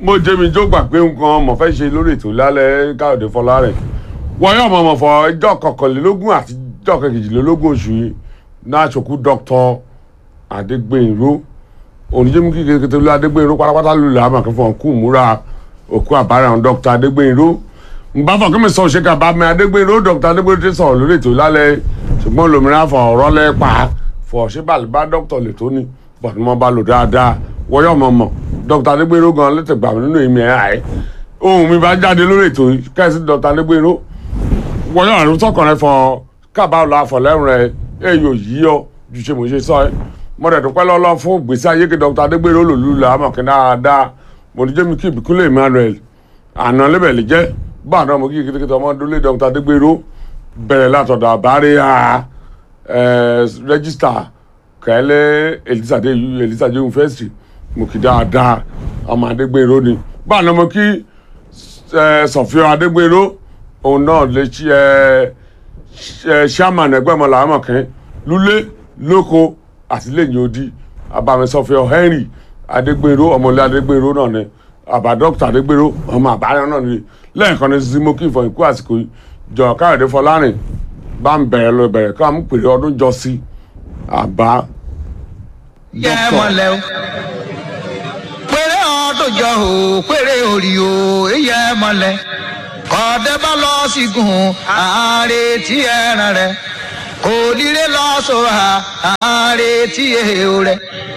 mo jẹ́mi jó gbà pé nǹkan mo fẹ́ ṣe lórí ètò lálẹ́ káyọ̀dé fọlárẹ̀ wọ́n yóò mọ̀ mọ̀ fọ ẹjọ́ kọkànlélógún àti ẹjọ́ kejìlélógún oṣù yìí náà ṣòkú dr adégbènró oníjẹ́mi kí kékeré ló adégbènró pátápátá lulẹ̀ àmọ̀kẹ́ fún ọkùn múra òkú àbárẹ̀ àwọn dr adégbènró nbá fọ kí mi sọ òṣèkà bá mi adégbènró dr adégbènró ti sọ̀rọ̀ lórí ètò lálẹ́ ṣùgbọ́n lómìnira fọ ọ̀rọ̀ lẹ́pa fọ ṣébàlì bá dr lè tó ní bọ̀dé mọ́ bá lò dáadáa wọ́n yọ̀ mọ̀ mọ̀ dr adégbènró gan lẹ́tẹ̀ gbà mí nínú ìmì ẹ̀ àì ohun mi bá jáde lórí ètò yìí kẹ́sì dr adégbènró wọ́n yọ̀ àrùn tọkàn rẹ fọ kábàá lọ àfọ̀lẹ́rùn rẹ èyí ò yí ọ ju ṣe mo ṣe sọ ẹ mo dẹ̀ dúpẹ́ lọ́lọ́ fún gbèsè ayé kí dr adégbènró lòlú là á mọ̀ kí dáadáa mo ní jẹ́mi kí ìbíkúlẹ̀ emmanuel àná lébẹ̀lì jẹ́ bá àná mo kí kékeré ọmọ dúlé dr adégbènró bẹ̀rẹ̀ látọ̀dọ̀ àbárẹ̀ à rẹ́gísítà kẹ́lẹ́ elizade elizade university mo kì dáadáa ọmọ adégbèrò ni báà mo kí sọfíọ adégbèrò òun náà lè ṣe chairman ẹgbẹ́ ọmọ làámọ̀kẹ́ lulẹ̀ lóko àtìlẹ́yìn odi abàmì sọfíọ henry adégbèrò ọmọlẹ́ adégbèrò náà ni àbá dókítà adégbèrò ọmọ àbáyọ náà ni lẹ́ẹ̀kan ní sísí mo kí ìfọ̀ ìkú àsìkò yìí jọ káyọ̀dé fọlárìn bá ń bẹ̀rẹ̀ lọ bẹ̀rẹ̀ ká mú pèrè ọdún jọ sí àbá yẹ mọlẹ o péré ọdún jọ o péré orí o yẹ mọlẹ kọdẹ bá lọ sígun àárẹ tí ẹran rẹ kò lílé lọ sọ àárẹ tí èèyàn rẹ